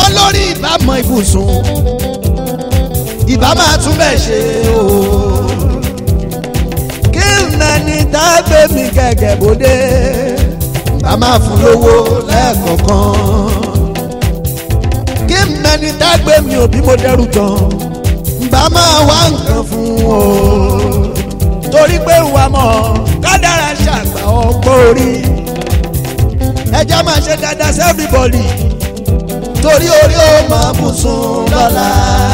wọ́n lórí ìbámọ̀ ibùsùn ìbá máa tún bẹ̀ ṣe o. kí nani tá a gbé mi gẹ́gẹ́ bóde bá máa fún lówó lẹ́ẹ̀kọ̀ọ̀kan. kí nani tá a gbé mi ò bí mo dẹrù tán bá máa wá nǹkan fún o. torí pé wà mọ̀ kádàrá ṣàgbà ọgbọ́n orí ẹjẹ́ máa ṣe dáadáa sí everybody torí orí ó máa bù sùn lọ́la.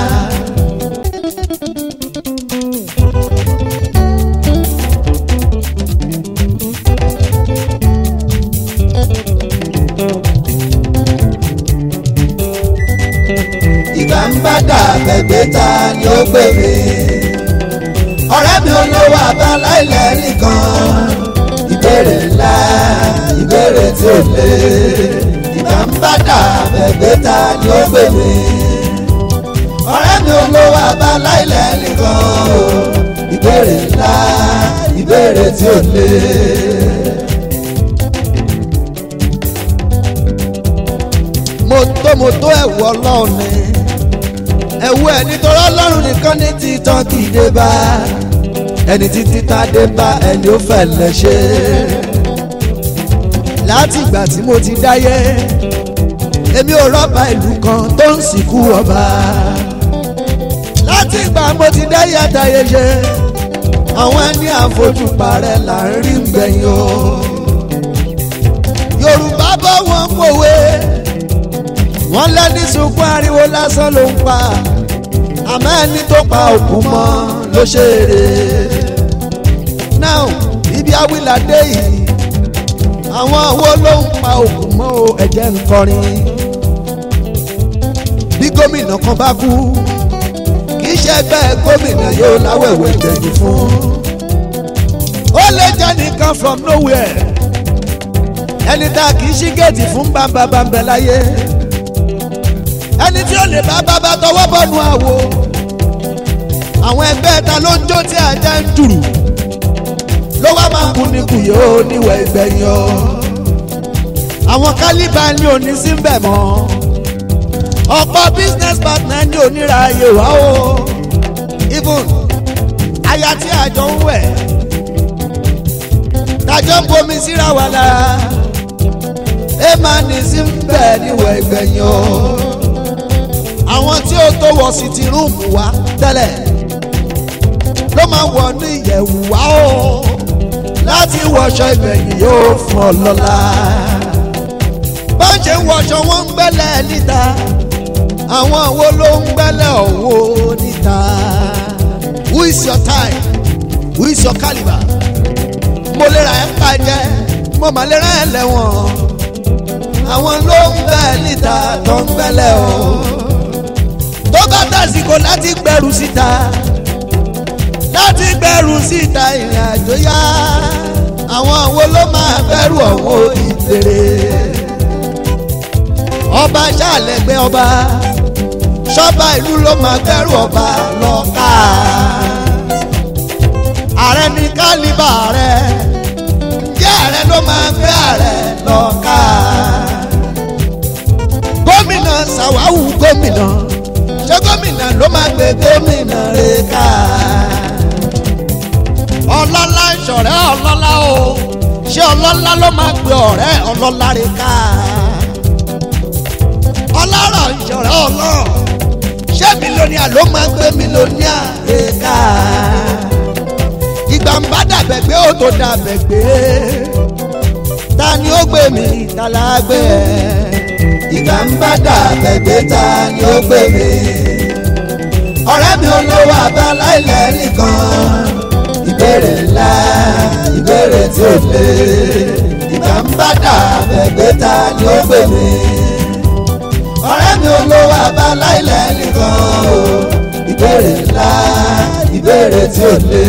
ìgbà ń bá dà bẹ̀gbẹ́ ta ni ó gbé mi. ọ̀rẹ́ mi olówó abala ilẹ̀ nìkan. ìbéèrè ńlá ìbéèrè tí ò lé. ìgbà ń bá dà bẹ̀gbẹ́ ta ni ó gbé mi. ọ̀rẹ́ mi olówó abala ilẹ̀ nìkan. ìbéèrè ńlá ìbéèrè tí ò lé. mo tó mo tó ẹ̀wù ọlọ́run ni ẹ̀wù ẹ̀ nítorí ọlọ́run nìkan ní títàn kì í dé bá ẹni títí tá a dé bá ẹni ó fẹ́ lẹ ṣe. láti ìgbà tí mo ti dáyé èmi ò rọ́bà ìlú kan tó ń sìnkú ọba láti ìgbà mo ti dáyé àtàyè ṣe àwọn ẹni àfojúparẹ́ là ń rí gbẹ̀yìn o yorùbá bọ́ wọn pòwe wọ́n lẹ́ni sunkún ariwo lásán ló ń pa àmọ́ ẹni tó pa òkú mọ́ ló ṣeré. now ibi awilade yìí àwọn wo ló ń pa òkú mọ́ o ẹ̀jẹ̀ ń kọrin. bí gómìnà kan bá kú kì í ṣe ẹgbẹ́ gómìnà yóò láwẹ̀wẹ̀ gbẹ̀yìn fún. ó lè jẹ́ nìkan from nowhere ẹni tá a kì í ṣí géètì fún bámbábámbẹ láyé ẹni tí ó lè bá bábá tọwọ́ bọ́nu àwo àwọn ẹgbẹ́ ta ló ń jó tí ajá ń dùrù ló wá máa kú ní kùyó níwẹ̀ ìgbẹ̀yìn o àwọn kálíbà ní òní sí ń bẹ̀ mọ́ ọ̀pọ̀ business partner ní oníraayè wá o even aya tí àjọ ń wẹ̀ tájọ́ ń bomi síra wà lára ẹ máa ní sí ń bẹ̀ níwẹ̀ ìgbẹ̀yìn o àwọn tí ó tó wọ sí ti rúùmù wa tẹ́lẹ̀ ló máa wọ ní ìyẹ̀wù wá o láti wọṣọ ìgbẹ̀yìn yóò fún ọ lọ́la bá ń ṣe ń wọṣọ wọn ń gbẹ́lẹ̀ níta àwọn wo ló ń gbẹ́lẹ̀ ọ̀wọ́ níta who is your time who is your calibre mo lè ra ẹ̀ pa jẹ́ mo mà lè ra ẹ̀ lẹ́wọ̀n àwọn ló ń bẹ́ níta tó ń gbẹ́lẹ̀ o tó bá tàsíkò láti gbẹrù síta láti gbẹrù síta ìrìn àjò yá àwọn wo ló máa bẹ̀rù ọ̀wọ́ ìbèrè ọba ṣàlẹ̀gbẹ́ ọba ṣọ́ba ìlú ló máa bẹ̀rù ọba lọ́ka ààrẹ ní kálíbà rẹ ǹjẹ́ ààrẹ ló máa gbé ààrẹ lọ́ka gómìnà sàwáwù gómìnà ṣé gómìnà ló máa gbé gómìnà rẹ̀ ká. ọlọ́lá ìṣọ̀rẹ́ ọlọ́lá o ṣé ọlọ́lá ló máa gbé ọ̀rẹ́ ọlọ́lá rẹ̀ ká. ọlọ́rọ̀ ìṣọ̀rẹ́ ọlọ́ ṣé mílíọ̀nìà ló máa gbé mílíọ̀nìà rẹ̀ ká. ìgbà ń bá dàbẹ̀ gbé ó tó dàbẹ̀ gbé ta ni ó gbé mi ta la gbé ẹ̀ ìgbà ń bá dà bẹ̀gbẹ́ ta ni ó gbé mi. ọ̀rẹ́ mi olówó abala ilẹ̀ nìkan. ìbéèrè ńlá ìbéèrè tí ò lé. ìgbà ń bá dà bẹ̀gbẹ́ ta ni ó gbé mi. ọ̀rẹ́ mi olówó abala ilẹ̀ nìkan. o. ìbéèrè ńlá ìbéèrè tí ò lé.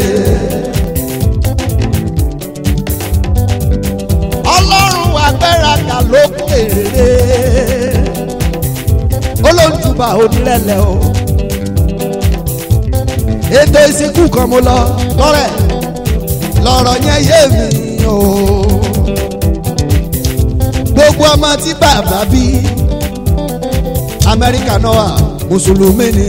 ọlọ́run agbẹ́raka ló kéré olóńtúbà onírẹ̀lẹ̀ o ètò ìsìnkú kan mo lọ tọrẹ lọ́rọ̀ yẹn yé mi o gbogbo ọmọ tí bàbá bí amẹ́ríkà náà wà mùsùlùmí ni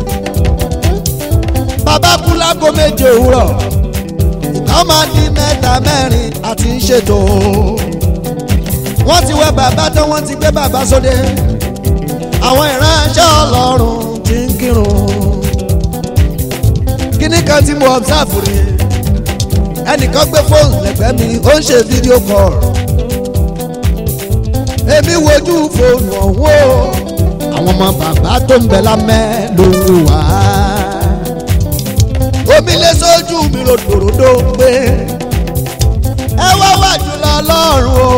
bàbá kú lágo méje òwúrọ̀ ìgbà máa di mẹ́ta mẹ́rin àti ń ṣètò wọ́n ti wẹ bàbá tán wọ́n ti gbé bàbá sóde àwọn ìránṣẹ́ ọlọ́run ti ń kírun kíní kan tí mo observe rí ẹnìkan gbé fóònù lẹ́gbẹ̀ẹ́ mi ó ń ṣe fídíò call èmi wojú fóònù ọ̀hún o àwọn ọmọ bàbá tó ń bẹ lámẹ́ ló ń wò wá omi lé sójú mi ròdòròdò pé ẹ wá wà jùlọ lọ́rùn o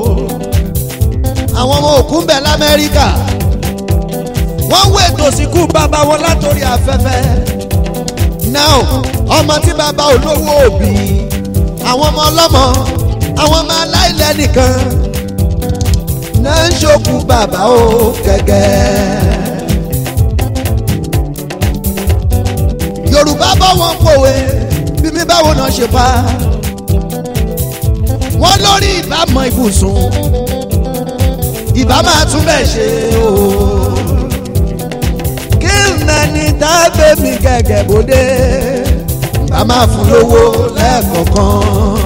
àwọn ọmọ òkú ń bẹ lamẹ́ríkà wọ́n ń wètò síkú bàbá wọn látòrí afẹ́fẹ́ now ọmọ tí bàbá olówó òbí àwọn ọmọ ọlọ́mọ àwọn ọmọ aláìlẹ́ nìkan náà ń ṣokú bàbá o gẹ́gẹ́. yorùbá bọ́ wọn pòwe bí mi báwo náà ṣe pa wọ́n lórí ìbámọ̀ ibùsùn ìbá máa tún bẹ̀ ṣe o kí nani tá a gbé mi gẹ́gẹ́ bóde bá máa fún lówó lẹ́ẹ̀kọ̀ọ̀kan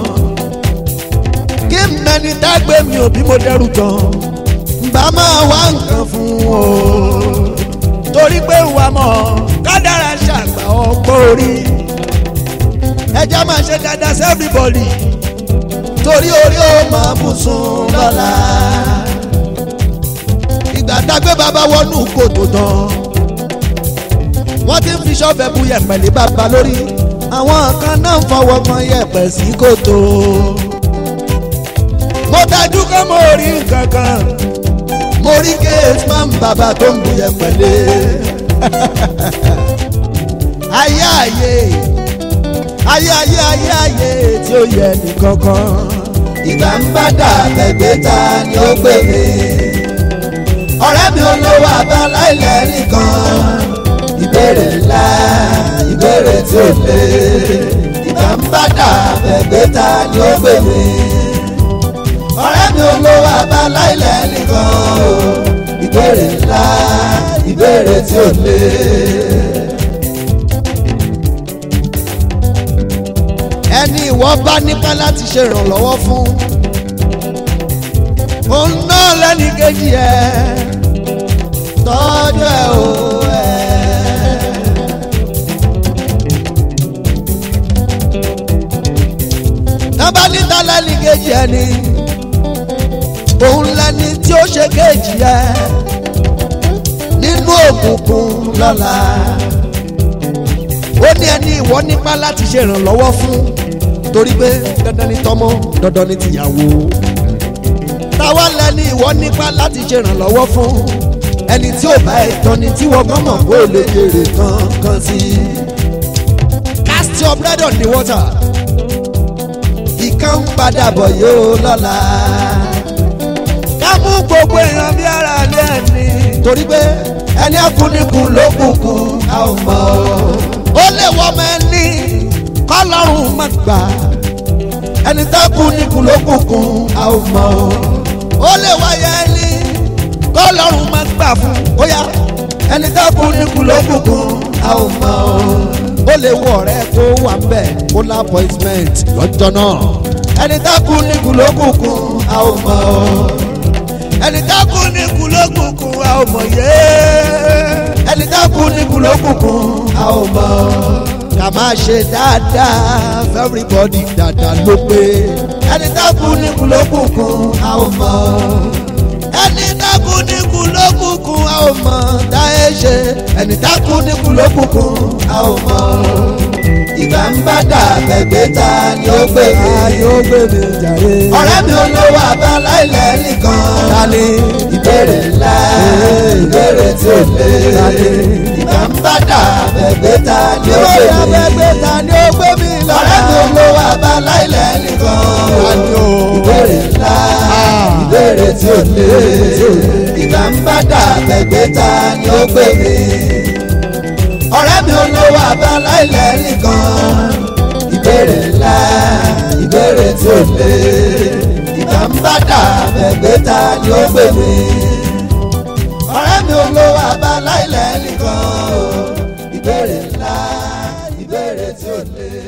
kí nani tá a gbé mi òbí mo dẹrù tán bá máa wá nǹkan fún o torí pé wà mọ́ kádàrá ṣàgbà ọgbọ́n orí ẹja máa ṣe dáadáa sí everybody torí orí ó máa bù sùn lọ́la ìgbà tá a gbé bàbá wọnú kòtò tán wọ́n ti ń fi ṣọ́ọ̀fẹ́ bu yẹ̀pẹ̀ lé bàbá lórí àwọn kan náà ń fọwọ́ kan yẹ̀pẹ̀ sí kòtò mo dájú kọ́ mo rí nǹkan kan mo rí gate man bàbá tó ń bu yẹ̀pẹ̀ lé ayé ayé ayé ayé ayé ayé tí ó yẹ nìkankan. ìgbà ń bá dà bẹ̀gbẹ́ ta ni ó gbé mi. ọ̀rẹ́ mi olówó abáláìlẹ̀ nìkan. ìbéèrè ńlá ìbéèrè tí ó lé. ìgbà ń bá dà bẹ̀gbẹ́ ta ni ó gbé mi. ọ̀rẹ́ mi olówó abáláìlẹ̀ nìkan. ìbéèrè ńlá ìbéèrè tí ó lé. ẹni ìwọ bá nípa láti ṣe ìrànlọ́wọ́ fún òun náà lẹ́ni kejì ẹ̀ tọ́jú ẹ̀ o ẹ̀. tábà níta lẹ́ni kejì ẹ̀ ni òun lẹ́ni tí ó ṣe kejì ẹ̀ nínú òkùnkùn lọ́la ó ní ẹni ìwọ nípa láti ṣe ìrànlọ́wọ́ fún torí pé dandan ni tọmọ dandan ni tìyàwó táwa lẹni ìwọ nípa láti ṣe ìrànlọ́wọ́ fún ẹni tí ò bá ìtàn ni tí wọ́n gbọ́n mọ̀ kó lè jèrè kankan sí i. cast your bread on the water ìkan ń padà bọ̀ yóò lọ́la ká mú gbogbo èèyàn bí ara lé ẹni torí pé ẹni akúnikún ló kúkún a ò mọ̀ ọ́ ó lè wọ́ ọmọ ẹni kọ́lọ́run má gbà ẹni tó kú ní kùlókùnkùn a ò mọ̀ ọ́ ó lè wáyé ẹni kọ́lọ́run má gbà fún ó yá ẹni tó kú ní kùlókùnkùn a ò mọ̀ ọ́ ó lè wọ ọ̀rẹ́ kó wà ń bẹ̀ kó lá appointment lọ́jọ́ náà ẹni tó kú ní kùlókùnkùn a ò mọ̀ ọ́ ẹni tó kú ní kùlókùnkùn a ò mọ̀ yé ẹni tó kú ní kùlókùnkùn a ò mọ̀ ká máa ṣe dáadáa for everybody dáadáa ló pé ẹni tó kú ní kùlókùnkùn a ò mọ̀ ẹni tó kú ní kùlókùnkùn a ò mọ̀ táyé ṣe ẹni tó kú ní kùlókùnkùn a ò mọ̀ ìgbà ń bá dà bẹ̀gbẹ́ ta ni ó gbé mi. ayé ó gbé mi jàre. ọ̀rẹ́ mi olówó abáláìlẹ̀ nìkan. Tani. ìbéèrè ńlá ìbéèrè tí ó lé. Tani. ìgbà ń bá dà bẹ̀gbẹ́ ta ni ó gbé Ìwé mi. abẹ́gbẹ́ ta ni ó gbé mi lọ. ọ̀rẹ́ mi olówó abáláìlẹ̀ nìkan. Tani o. ìbéèrè ńlá Ah. ìbéèrè tí ó lé. ìgbà ń bá dà bẹ̀gbẹ́ ta ni ó gbé mi. ọ̀rẹ́ mi olówó abáláìlẹ̀ nìkan. ìbéèrè ńlá ìbéèrè tí ó lé. ìgbà ń bá dà bẹ̀gbẹ́ ta ni ó gbé mi. ọ̀rẹ́ mi olówó àbáláìlẹ̀ nìkan o ìbéèrè ńlá ìbéèrè tí ò lè.